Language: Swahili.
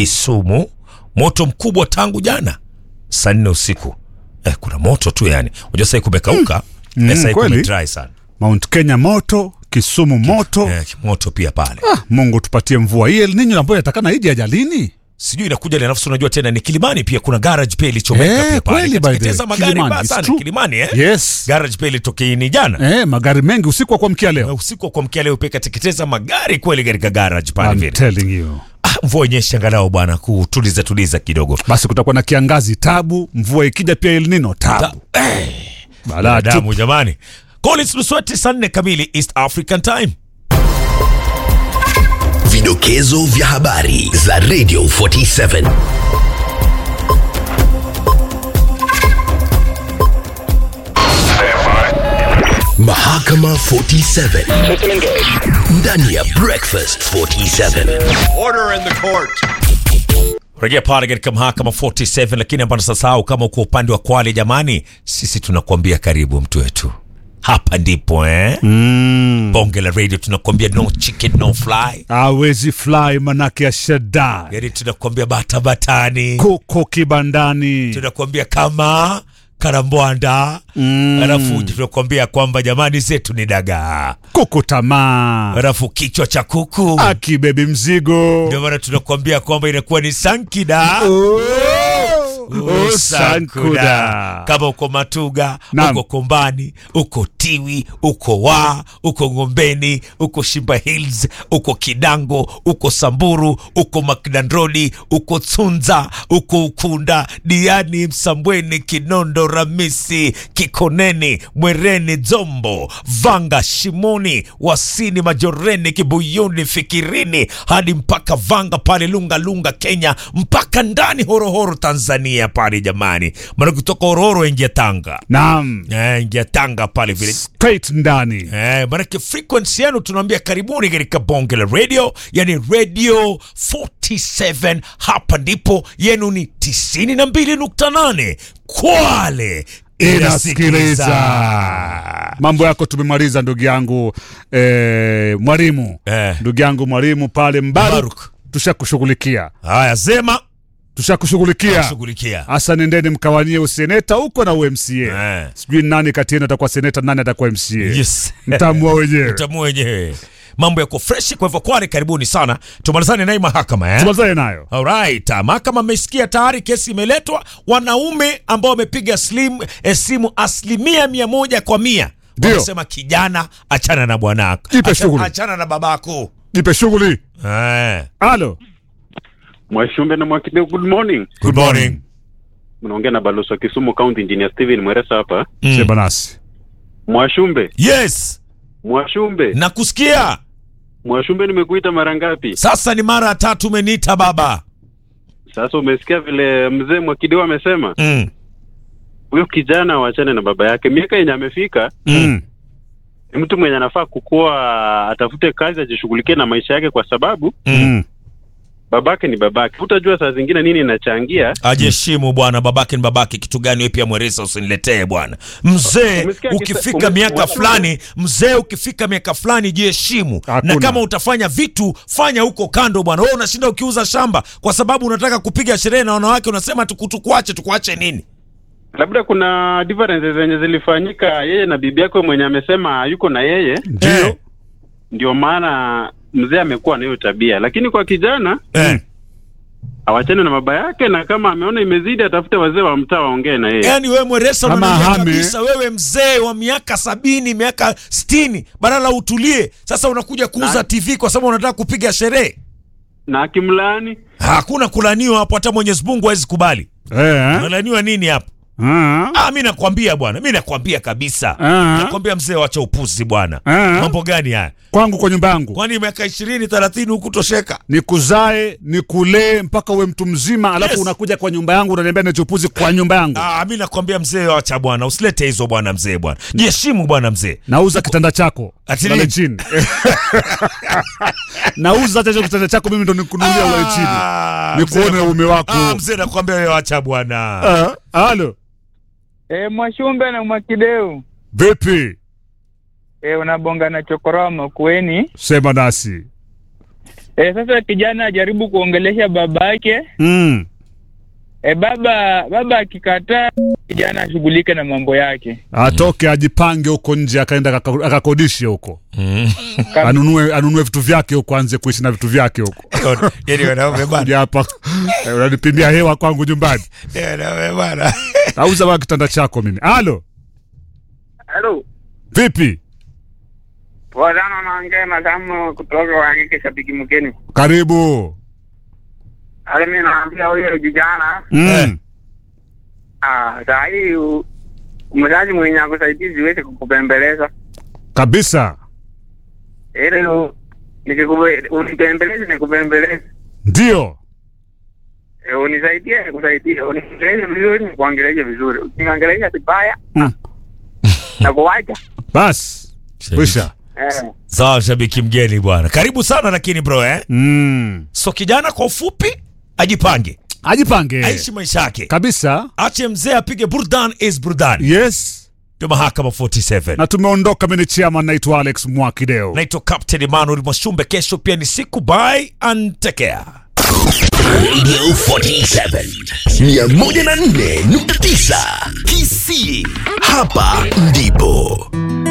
Kisumu, moto mkubwa tangu jana saa nne usiku. Eh, kuna moto tu yani, unajua sasa kumekauka Mm, eh, sasa kweli. dry sana Mount Kenya moto, Kisumu moto. eh, moto pia pale Ah, Mungu tupatie mvua hii El Nino ambayo yatakana ije ajalini. sijui inakuja ile nafsi. Unajua tena ni Kilimani pia kuna garage pia ilichomeka Eh, pia pale kweli by the way. Kateketeza magari Kilimani, mbaya it's sana true. Kilimani eh? Yes. garage pia ilitokea ni jana Eh, magari mengi usiku wa kuamkia leo. usiku wa kuamkia leo pia kateketeza magari kweli katika garage pale I'm vile. telling you. Ah, mvua inyeshe angalau bwana kutuliza tuliza kidogo. Basi kutakuwa na kiangazi tabu, mvua ikija pia El Nino tabu. Balaa tu. damu jamani. Collins Lusweti saa nne kamili East African Time. Vidokezo vya habari za Radio 47. Mahakama 47 ndani ya Breakfast 47. Rejea pale katika mahakama 47, lakini hapana sasahau, kama uko upande wa Kwale jamani, sisi tunakuambia karibu mtu wetu, hapa ndipo eh? Mm. Bonge la radio tunakuambia no chicken no fly, Hawezi fly manake ya shada. yani tunakuambia bata batani, Kuko kibandani. tunakuambia kama karambwanda Mm. alafu tunakuambia kwamba jamani zetu ni dagaa, Kuko tamaa. alafu kichwa cha kuku Akibebi mzigo. ndio maana tunakuambia kwamba inakuwa ni sankida Oh, Usankuda. Sankuda. Kama uko Matuga, Naam. uko Kombani, uko Tiwi, uko Wa, uko Ngombeni, uko Shimba Hills, uko Kidango, uko Samburu, uko Makdandroni, uko Tsunza, uko Ukunda, Diani, Msambweni, Kinondo, Ramisi, Kikoneni, Mwereni, Dzombo, Vanga, Shimoni, Wasini, Majoreni, Kibuyuni, Fikirini hadi mpaka Vanga pale Lunga Lunga Kenya mpaka ndani Horohoro Tanzania pale jamani, maana kutoka Horohoro ingia Tanga Naam. eh, ingia Tanga pale vile Straight ndani. Eh, manake frequency yenu tunaambia karibuni katika bonge la radio, yani radio 47 hapa ndipo yenu ni 92.8 Kwale Inasikiliza. Mambo yako tumemaliza ndugu yangu eh, mwalimu Eh. ndugu yangu mwalimu pale Mbaruk, Mbaruk. tushakushughulikia Haya, sema tushakushughulikia shughulikia hasa, nendeni mkawanie useneta huko na umca Eh. sijui nani kati yenu atakuwa seneta, nani atakuwa mca Yes. mtamua wenyewe. Utamu wenyewe mambo yako freshi. Kwa hivyo Kwale, karibuni sana, tumalizane naye mahakama eh? Tumalizane nayo. Alright, mahakama amesikia tayari kesi imeletwa. Wanaume ambao wamepiga slim, eh, simu asilimia mia moja kwa mia Ndio. wamesema kijana, achana na bwanako, Jipe Acha- shughuli. achana na babako Jipe shughuli. eh. Halo, Mwashumbe na Mwakideu, good morning. Good morning. Mnaongea na balozi wa Kisumu County Engineer Steven Mweresa hapa. Mm. sema nasi. Mwashumbe, Yes, Mwashumbe, nakusikia Mwashumbe, nimekuita mara ngapi sasa. Ni mara ya tatu umeniita baba. sasa? Umesikia vile mzee Mwakideu amesema mm. huyo kijana awachane na baba yake. Miaka yenye amefika Mm. ni mtu mwenye anafaa kukuwa atafute kazi, ajishughulikie na maisha yake, kwa sababu Mm. babake ni babake. Utajua saa zingine nini inachangia. Ajiheshimu bwana, babake ni babake. Kitu gani wewe pia Mweresa usiniletee bwana. Mzee Umesikia kisa- ukifika ume- miaka ume- fulani, mzee ukifika miaka fulani jiheshimu, Hakuna. na kama utafanya vitu fanya huko kando bwana. Wewe unashinda ukiuza shamba kwa sababu unataka kupiga sherehe na wanawake, unasema tuku- tukuache tukuache nini? Labda kuna differences zenye zilifanyika yeye na bibi yake mwenye amesema yuko na yeye, Ndio. Eh, ndio maana mzee amekuwa na hiyo tabia, lakini kwa kijana eh. awachane na baba yake, na kama ameona imezidi atafute wazee wa mtaa waongee na yeye. Yaani wewe Mweresa Kama unaniambia hame- kabisa, wewe mzee wa miaka sabini miaka sitini badala utulie, sasa unakuja kuuza Na- TV kwa sababu unataka kupiga sherehe. Na akimlaani Hakuna kulaniwa hapo, hata Mwenyezi Mungu hawezi kubali. Eh. Unalaniwa nini hapo? Ah. Ah, mi nakwambia bwana, mi nakwambia kabisa, Ah. nakwambia mzee, wacha upuzi bwana. Ah. Mambo gani haya? Kwangu kwa nyumba yangu Kwani miaka ishirini thelathini hukutosheka? nikuzae nikulee mpaka uwe mtu mzima, alafu Yes. unakuja kwa nyumba yangu unaniambia nichupuzi kwa nyumba yangu. Ah, mi nakwambia mzee, wacha bwana, usilete hizo bwana, mzee bwana, jiheshimu bwana mzee. Nauza kitanda chako Ati ulale nini? chini. Nauza hata hicho kitanda chako mimi ndo nikununulia ulale chini. Ah, Nikuone mzee, uume wako. Ah, mzee nakwambia wewe wacha bwana. Ah, Halo, E, Mwashumbe na Mwakideu vipi? e, unabonga na chokoroma kweni. Sema nasi. E, sasa kijana ajaribu kuongelesha baba yake. Mm. E, baba baba akikataa, kijana ashughulike na mambo yake. Atoke ajipange huko nje akaenda akaka- akakodishe huko. Mm. Anunue anunue vitu vyake huko aanze kuishi na vitu vyake huko. Yaani wanaume bana. Kuja hapa eh, unanipimia hewa kwangu nyumbani. Yaani wanaume bana. Auza wa kitanda chako mimi. Halo, Halo, vipi? wazana naongea na damu kutoka Wangike shabiki mgeni. Karibu. Ale mimi naambia huyo kijana Mm. ah, saa hii u- mzazi mwenye akusaidia ziweze kukupembeleza Kabisa. ile u- nikikube- unipembeleze nikupembeleze, Ndio. e, unisaidie nikusaidie, uniongeleshe vizuri nikuongeleshe vizuri, ukiongelesha vibaya Mm. na kuwacha Bas. Kwisha. eh. Sawa, shabiki mgeni bwana, karibu sana lakini bro eh? Mm. So kijana kwa ufupi ajipange, Ajipange. aishi maisha yake, Kabisa. ache mzee apige burdan is burdan. Yes. Ndio mahakama 47. Na tumeondoka mimi ni chairman naitwa Alex Mwakideo. Naitwa Captain Emmanuel Mwashumbe. Kesho pia ni siku, bye and take care. Radio 47 104.9 Kisii. Hapa ndipo